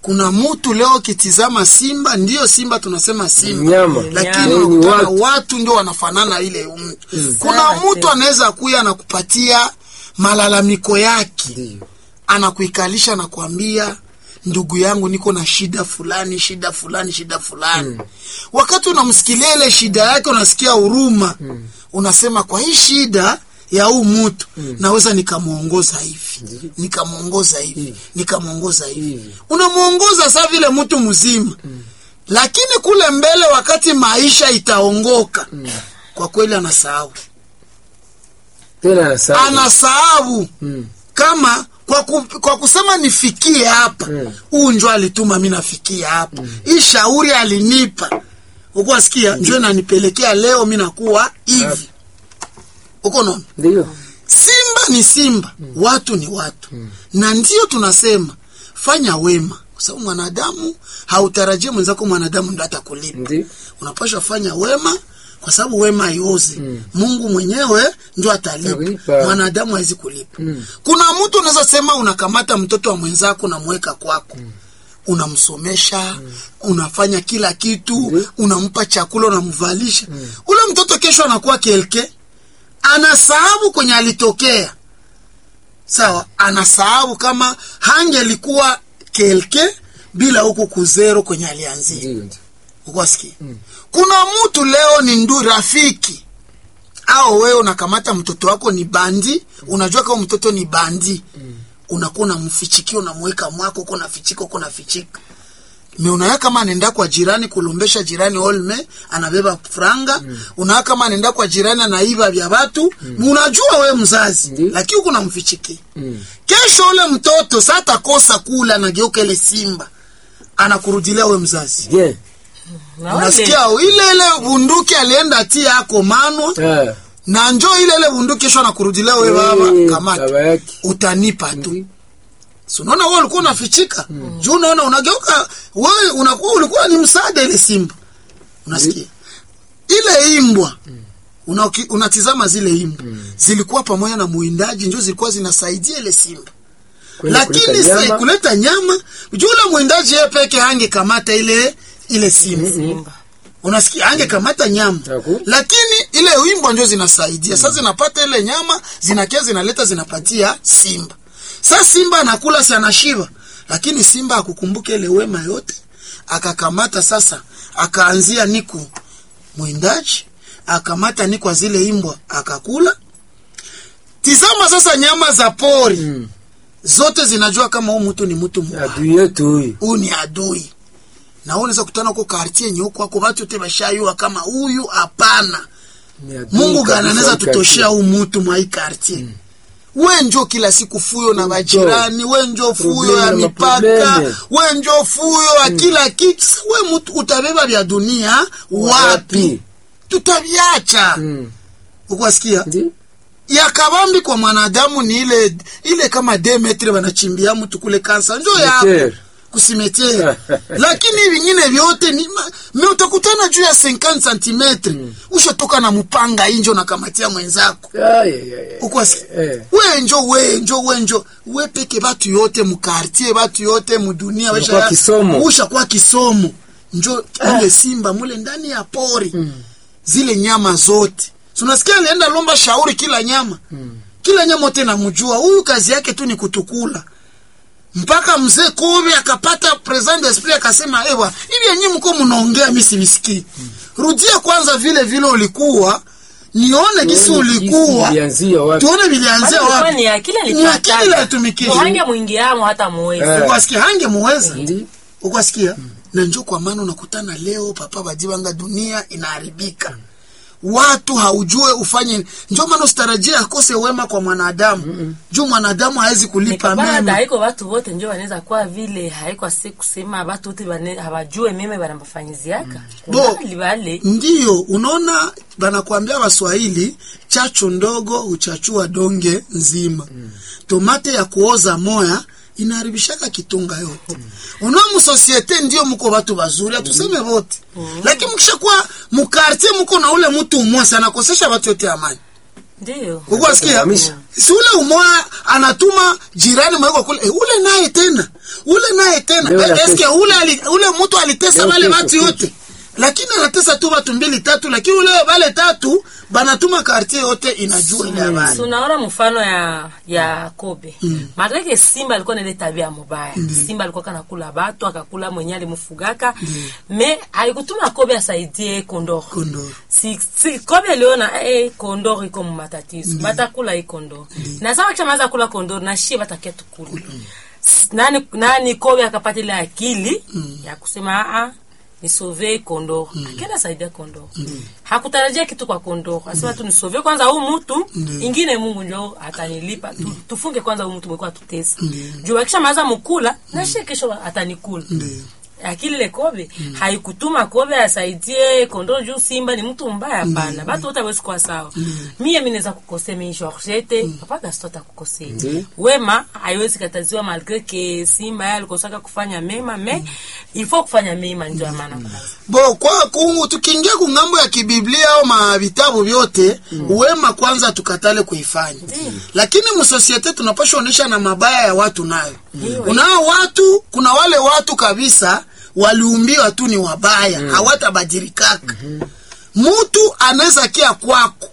kuna mtu leo kitizama simba ndiyo simba tunasema simba Nyama. lakini Nyama. Ni unakutana watu. watu ndio wanafanana ile mtu kuna Sawa, mtu tena. anaweza kuya na kupatia malalamiko yake Ndio. anakuikalisha na kuambia ndugu yangu niko na shida fulani shida fulani shida fulani wakati unamsikilia ile shida yake unasikia huruma unasema kwa hii shida ya huu mtu naweza nikamwongoza hivi nikamwongoza hivi nikamwongoza hivi Hivi. unamwongoza saa vile mtu mzima lakini kule mbele wakati maisha itaongoka kwa kweli anasahau Tena anasahau. anasahau Mm. kama kwa, ku, kwa kusema nifikie hapa Mm. huu njo alituma mi nafikia hapa hii shauri alinipa ukuwa sikia njo nanipelekea leo mi nakuwa hivi uko naona Ndio. simba ni simba watu ni watu na ndio tunasema fanya wema kwa sababu mwanadamu hautarajie mwenzako mwanadamu ndo atakulipa Ndio. unapaswa fanya wema kwa sababu wema haiozi mungu mwenyewe ndio atalipa Atalipa. mwanadamu hawezi kulipa Mm. kuna mtu unaweza sema unakamata mtoto wa mwenzako unamweka kwako unamsomesha unafanya kila kitu unampa chakula unamvalisha ule mtoto kesho anakuwa kelke anasahabu kwenye alitokea sawa anasahabu kama hangelikuwa kelke bila huku kuzero kwenye alianzia Ndio. ndio. ukwasikia kuna mtu leo ni ndu rafiki au wewe unakamata mtoto wako ni bandi unajua kama mtoto ni bandi unakuwa unamfichikia unamweka mwako uko nafichika uko nafichika me unaweka kama anaenda kwa jirani kulombesha jirani olme anabeba franga mm. unaweka kama anaenda kwa jirani anaiba vya watu mm. unajua we mzazi Ndi. lakini uko namfichikia Mm. kesho ule mtoto sa atakosa kula anageuka ile simba anakurudilia we mzazi Bien. Na wale- unasikia ile ile bunduki alienda tia ako manwa Ah. na njo ile ile bunduki kesho anakurudilia we baba Eh, kamata baba yake. utanipa tu Ndio. si unaona wewe ulikuwa unafichika juu unaona unageuka wewe unakuwa ulikuwa ni msaada ile simba unasikia ile imbwa unaki- unatizama zile imbwa zilikuwa pamoja na muindaji njo zilikuwa zinasaidia ile simba Kwenda lakini kuleta sa- nyama. kuleta nyama juu ule mwindaji yeye peke hangekamata ile ile simba Simba. unasikia angekamata nyama Haku. lakini ile wimbwa njo zinasaidia sasa zinapata ile nyama zinakia zinaleta zinapatia simba sasa simba anakula si anashiba lakini simba akukumbuka ile wema yote akakamata sasa akaanzia niku mwindaji akamata ni kwa zile imbwa akakula tizama sasa nyama za pori Mm. zote zinajua kama huu mtu ni mtu mbaya Adui yetu huyu. huyu ni adui na wewe unaweza kutana huko kartie yenye huko wako watu wote bashayua kama huyu hapana Ni adui mungu kabisa gani anaweza wakati. tutoshea huu mtu mwa hii kartie we njo kila siku fuyo na majirani we njo fuyo ya Probleme na mipaka maprobleme. we njo fuyo ya kila kitu Sasa we mtu utabeba vya dunia wapi Wapi? tutaviacha Mm. ukwasikia Ndio. ya kabambi kwa mwanadamu ni ile ile kama demetre wanachimbia mtu kule kansa njo ya Cimetière. kusimetea lakini vingine vyote ni ma- me utakutana juu ya 50 santimetre ushatoka na mpanga injo nakamatia mwenzako Ay, ay, ay. ukwasi Eh. wenjo wenjo wenjo we peke batu yote mukartie batu yote mudunia Unakuwa kisomo. ushakuwa kisomo njo mule simba mule ndani ya pori zile nyama zote Si unasikia alienda lomba shauri kila nyama kila nyama wote namjua huyu kazi yake tu ni kutukula mpaka mzee Kobe akapata present d'esprit akasema ewa hivi yenyewe mko mnaongea mimi sivisikii rudia kwanza vile vile ulikuwa nione gisi Tuone ulikuwa gisi ilianzia wapi. tuone vilianzia Bado ilikuwa wapi ni akili Ni akili alipata. ilitumikisha. Hange mwingiamo hata muwezi. Eh. ukwasikia hange muweza Ndio. ukwasikia na njo kwa maana unakutana leo papa bajibanga dunia inaharibika watu haujue ufanye njo maana usitarajia akose wema kwa mwanadamu juu mwanadamu hawezi kulipa Nikabana mema haiko watu wote njo wanaweza kuwa vile haiko si kusema watu wote bane- hawajue meme banambafanyiziaka Bo. kubali bale ndiyo unaona banakwambia waswahili chachu ndogo huchachua donge nzima tomate ya kuoza moya inaharibishaka kitunga yote unaona musosiete ndio muko watu bazuri hatuseme wote lakini mkishakuwa mukartie muko na ule mtu umosi anakosesha watu yote amani ndio ukwasikia Kuhamisha. si ule umoya anatuma jirani mweko kule e, ule naye tena ule naye tena Leo Eh, natesa. eske ule ali, ule mtu alitesa Leo wale kesho, watu kesho. yote lakini anatesa tu watu mbili tatu lakini ule wale tatu banatuma kartie yote inajua ile habari tunaona mfano ya ya kobe mm. maanake simba alikuwa na ile tabia mubaya simba alikuwa kanakula batu akakula mwenye alimfugaka me alikutuma kobe asaidie kondoro Kondoro. si, si kobe aliona eh, kondoro iko mumatatizo batakula hii kondoro na sama kisha maza kula kondoro na shie batakia tukula S- nani, nani kobe akapata ile akili ya kusema aa nisove kondoro akenda saidia kondoro hakutarajia kitu kwa kondoro asema tu nisove kwanza huu mtu ingine mungu njo atanilipa tu, tufunge kwanza huu mtu mwekuwa tutesi juu akisha maza mukula na shie kesho atanikula akili ile kobe haikutuma kobe asaidie kondoro juu simba ni mtu mbaya hapana batu wote awezi kuwa sawa mie mi naweza kukosea mi georgete papa gasto atakukosea Ndiyo. wema haiwezi kataziwa malgre ke simba ye alikosaka kufanya mema me ilfo kufanya mema njo ya maana kwanza. bo kwa kungu tukiingia kungambo ya kibiblia au mavitabu vyote wema kwanza tukatale kuifanya lakini msosiete tunapasha onyesha na mabaya ya watu nayo kunao watu kuna wale watu kabisa waliumbiwa tu ni wabaya hawatabadilikaka mutu anaweza kia kwako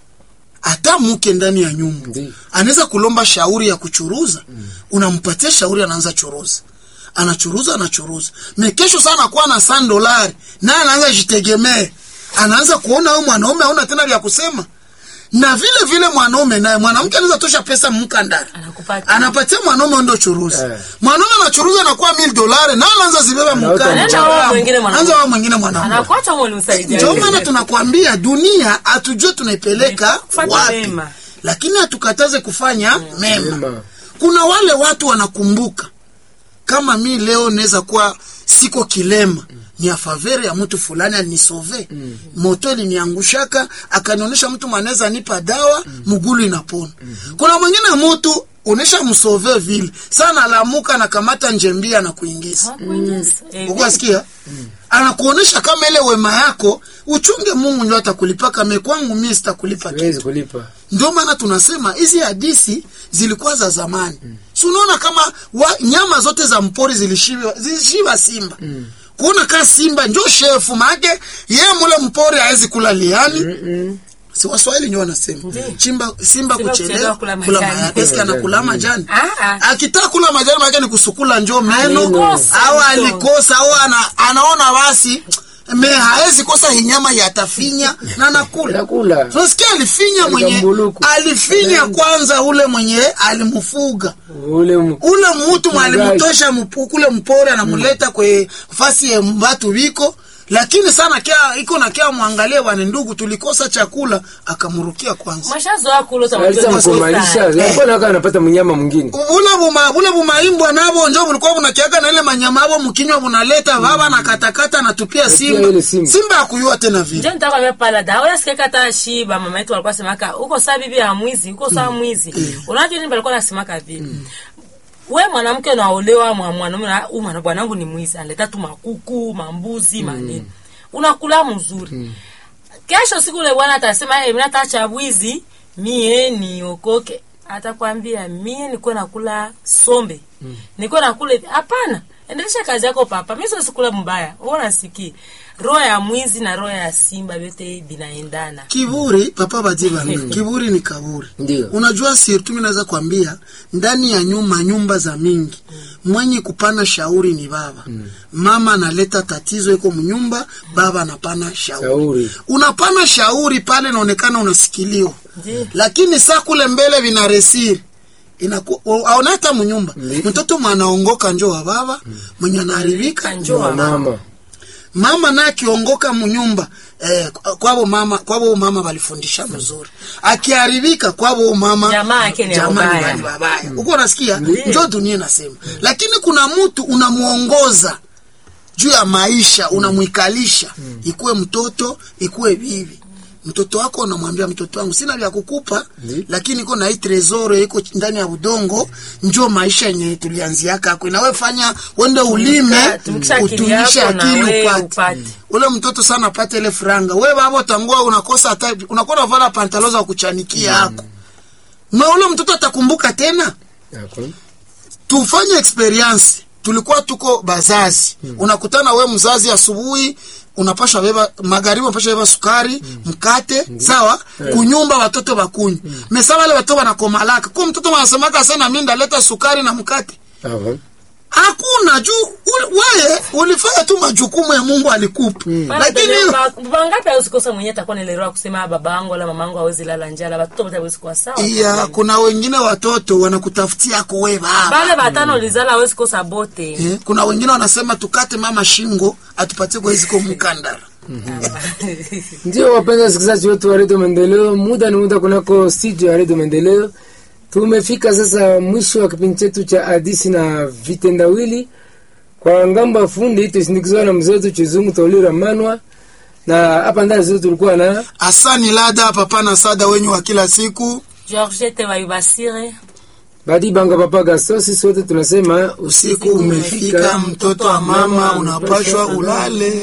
hata muke ndani ya nyumba Ndiyo. anaweza kulomba shauri ya kuchuruza unampatia shauri anaanza churuza anachuruza anachuruza me kesho sana kuwa na san dolari naye anaanza jitegemee anaanza kuona huyu mwanaume auna tena vya kusema na vile vile mwanaume naye mwanamke anaweza tosha pesa mkandara Anakupatia. anapatia mwanaume ndo churuza Eh. mwanaume anachuruza anakuwa mil dolari na anaanza zibeba Anaweka Anaenda wao mwingine mwanaume. anaanza wao mwingine mwanaume anakuacha mwalimsaidia ndio maana tunakwambia dunia hatujue tunaipeleka Kufanya wapi mema. lakini hatukataze kufanya mema Mema. kuna wale watu wanakumbuka kama mi leo naweza kuwa siko kilema ni afavere ya mtu fulani alinisove mm. moto iliniangushaka akanionyesha mtu mwanaweza nipa dawa mugulu inapona kuna mwingine mtu unesha msove vile sana alamuka nakamata njembia na kuingiza ukwasikia anakuonesha kama ile wema yako uchunge mungu ndio atakulipa kame kwangu mie sitakulipa kitu Siwezi kulipa. ndio maana tunasema hizi hadisi zilikuwa za zamani mm. si unaona kama wa, nyama zote za mpori zilishiba, zilishiba simba mm. kuona kaa simba njo shefu maake ye mule mpori hawezi kula liani mm si waswahili ndio wanasema chimba simba Simba kuchelewa kuchelewa kula kula majani. majani eske anakula majani Ah, ah. akitaka kula majani maake ni kusukula njo meno Alikosa au njo. alikosa au ana, anaona basi me haezi kosa hinyama yatafinya na nakula Nakula. tunasikia alifinya mwenye Alikambuluku. alifinya kwanza ule mwenye alimfuga Ule mu- ule mutu Mchungaji. mwalimutosha mpu- kule mpore anamuleta kwe fasi ya mbatu viko lakini sana kia iko na kia mwangalie wane ndugu tulikosa chakula akamurukia kwanza mashazoa kulo Alisa mkumalisha. Alikuwa naka anapata mnyama mwingine. bule buma bule bumaimbwa nabo njo bulikuwa bunakiaga na ile manyama abo mkinywa bunaleta baba na katakata natupia simba ile simba. simba akuyua tena vile njo nitakwambia pala da oya sikeka hata shiba mama yetu walikuwa semaka uko saa bibi ya mwizi uko saa mwizi unajua nini balikuwa nasemaka vile we mwanamke unaolewa mwa mwanaume na huyu mwana bwanangu ni mwizi analeta tu makuku mambuzi manini unakula mzuri kesho siku ule bwana atasema hey, mina tacha bwizi mie niokoke atakwambia mie nikuwe nakula sombe mm. nikuwe nakula hivi hapana endelesha kazi yako papa mi sosikula mbaya unasiki roho ya mwizi na roho ya simba vyote vinaendana kiburi papa bajiba kiburi ni kaburi Ndio. unajua sirtu mi naweza kwambia ndani ya nyuma nyumba za mingi mwenye kupana shauri ni baba mama analeta tatizo iko mnyumba baba anapana shauri, Shauri. unapana shauri pale inaonekana unasikiliwa Ndio. lakini saa kule mbele vina resiri inaku- aona hata mnyumba mtoto mwanaongoka njo wa baba mwenye anaharibika njo wa mama Mama. mama naye akiongoka munyumba eh, kwabo mama kwabo mama walifundisha mzuri akiharibika kwabo mama Jamaa yake ni jamaa wabaya. wali wabaya huko unasikia njo dunia nasema lakini kuna mtu unamuongoza juu ya maisha unamwikalisha ikuwe mtoto ikuwe bibi mtoto wako unamwambia mtoto wangu sina vya kukupa lakini iko na hii tresoro iko ndani ya udongo njo maisha yenye tulianziaka ako inawe fanya wende ulime tumikisha akili utumishe yako na akili we upate upate. ule mtoto sana apate ile franga we babo tangua unakosa hata unakuwa unavala pantalo za kuchanikia yako na ule mtoto atakumbuka tena Yako. tufanye experience tulikuwa tuko bazazi unakutana we mzazi asubuhi unapasha beba magharibi unapasha beba sukari mkate sawa kunyumba watoto bakunywa mesa wale watoto wanakomalaka ko mtoto wanasemaka sana mi ndaleta sukari na mkate Aha. hakuna juu ul- weye ulifanya tu majukumu ya mungu alikupa lakini bangapi awezi kosa mwenye atakuwa naelewa kusema baba yangu wala mama yangu awezi lala njala batoto bote awezi kuwa sawa iya kuna wengine watoto wanakutafutia ko we baba bale batano lizala awezi kosa bote Eh, kuna wengine wanasema tukate mama shingo atupatie kwa hizi ko mkandara Ndio wapenzi wasikilizaji wetu wa redio Maendeleo, muda ni muda kunako studio ya redio Maendeleo. Tumefika sasa mwisho wa kipindi chetu cha hadisi na vitendawili. Kwa ngambo ya fundi tusindikizwa na mzee wetu Chizungu Tolira Manwa, na hapa ndani zetu tulikuwa na asani lada papa na sada wenyu wa kila siku georgete bayubasire Badi Banga Papa Gasto. Sisi wote tunasema usiku umefika mtoto wa mama unapashwa ulale